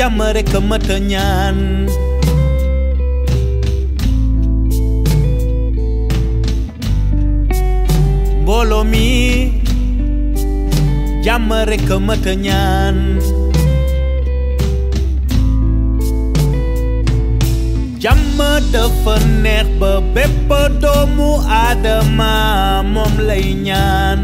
jàmm rek a mat a ñaan mbooloo mi jàmm rek a mat a ñaan jàmm dafa neex ba bépp doomu aadama moom lay ñaan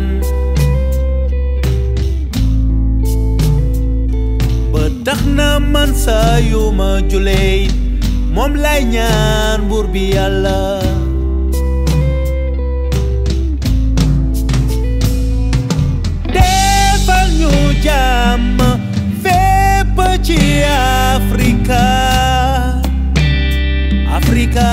ba tax na man saa yu ma julee moom lay ñaan buur bi yàlla defal ñu jàmm fépp ci Afrika Afrika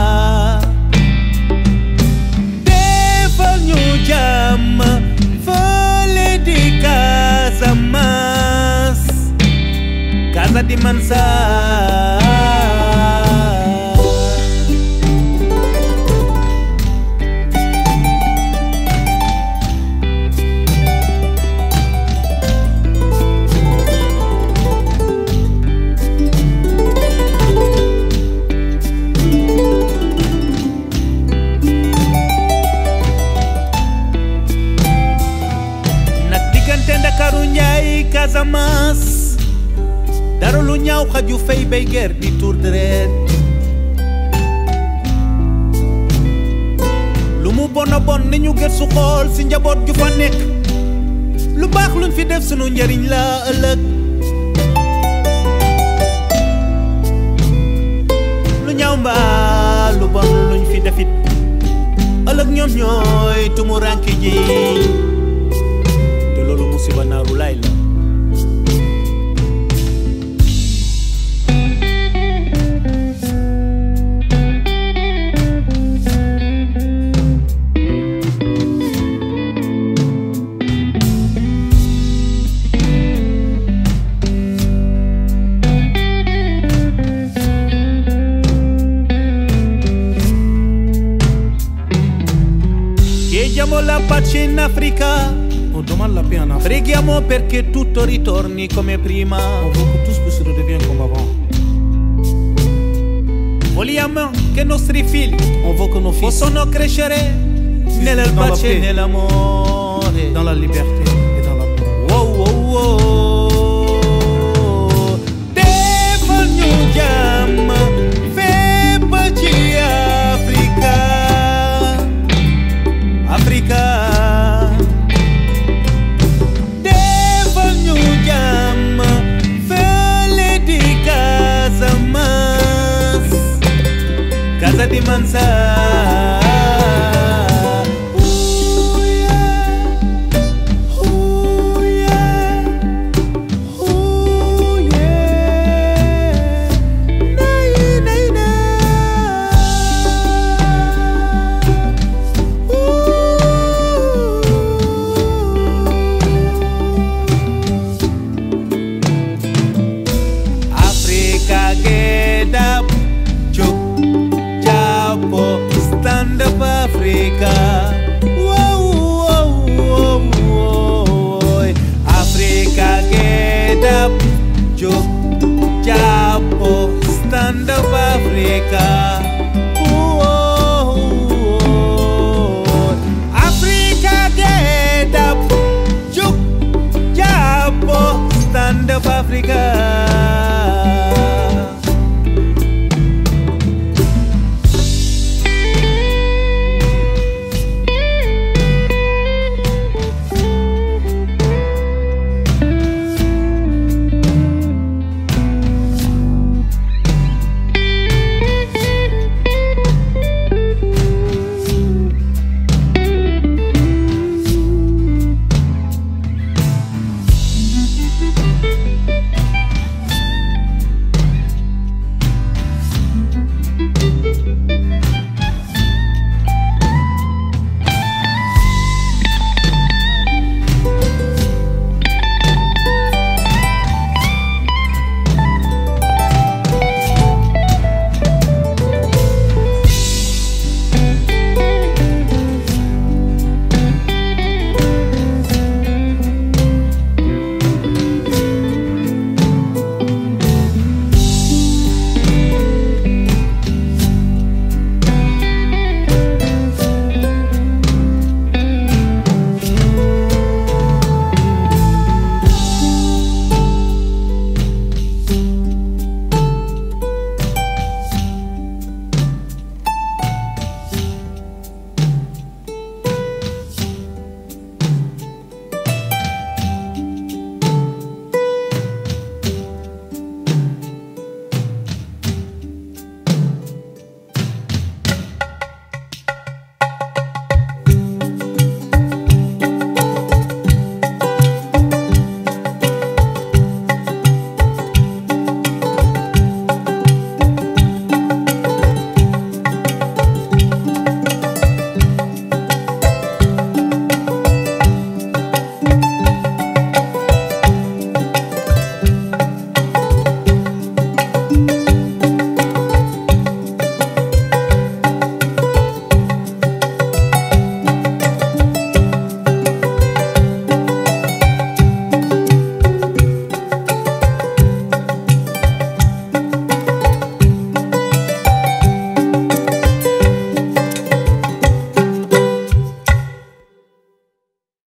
defal ñu jàmm fële di Casamance Casa di Mansa nag diggante Ndakaaru Njaay Casamance dara lu ñaaw xaju fay bay ger di tour deret lu mu bona bon ni ñu gër su xool si njaboot ju fa nekk lu baax luñ fi def sunu njariñ la ëllëg lu ñaaw mbaa lu bon luñ fi defit ëllëg ñoom ñooy tumuranke ji te loolu musiba naaru laay la Chiediamo la pace in Africa, On demande la paix en Afrique. preghiamo perché tutto ritorni come prima. On veut que tous puissent redevenir comme avant. Vogliamo che i nostri figli On veut que nos fils, possano crescere nella Dans la pace paix. e nell'amore. dans la liberté et dans l'amour. Wow, wow, wow. Defal ñu jàmm fépp ci Afrika. Afrika. Defal ñu jàmm fële di Casamance. Casa di Mansa. Ooh, yeah. Ooh, yeah. Ooh, yeah. Nay, nay, Ooh. Africa get up, chuk, chapo, stand up Africa.